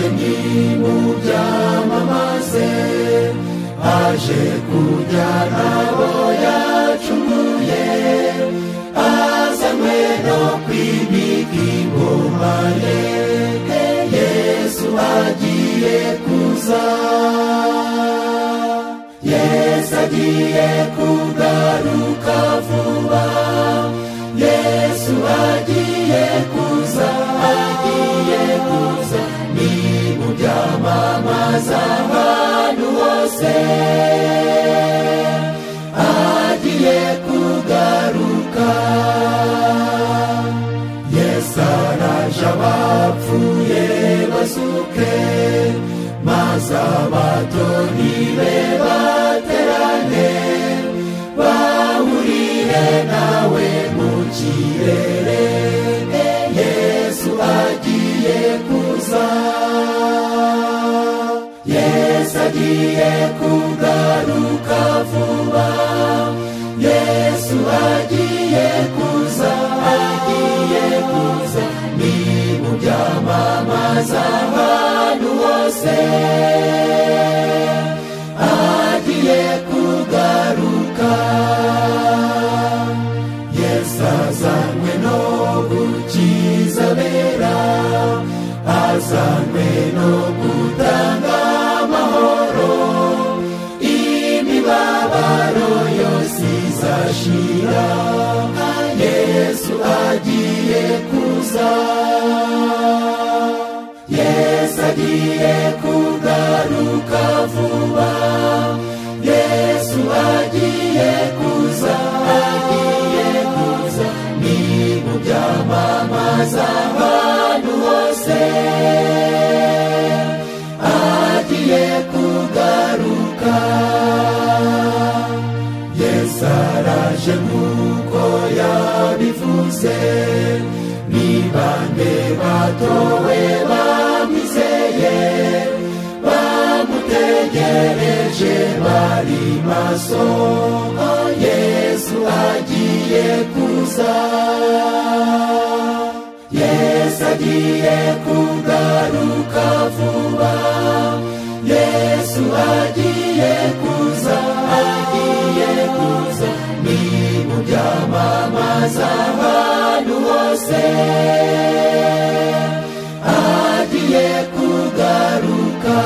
mu byamamaze aje kujyana abo yacumuye azanywe no kwimika ingoma ye yesu agiye kuza yesu agiye kugaruka vuba yesu agiye kuza agiye kuza ni mu byamamaza ahantu hose agiye kugaruka yesu araje abapfuye basuke maze abatoni be baterane bahurire nawe mu kirere yesu agiye kuza yesu agiye kugaruka vuba yesu agiye kuza agiye kuza ni mu byamamaza ahantu hose agiye kugaruka yesu azanywe no gukiza abera azanywe no gutanga amahoro imibabaro yose izashira yesu agiye kuza yesu agiye kugaruka vuba yesu agiye kuza agiye kuza ni mu byamamaza ahantu hose agiye kugaruka yesu araje nk'uko yabivuze ni bande batowe bamwizeye bamutegereje bari maso yesu agiye kuza yesu agiye kugaruka vuba yesu agiye kuza agiye kuza ni mu byamamaza ahantu hose agiye kugaruka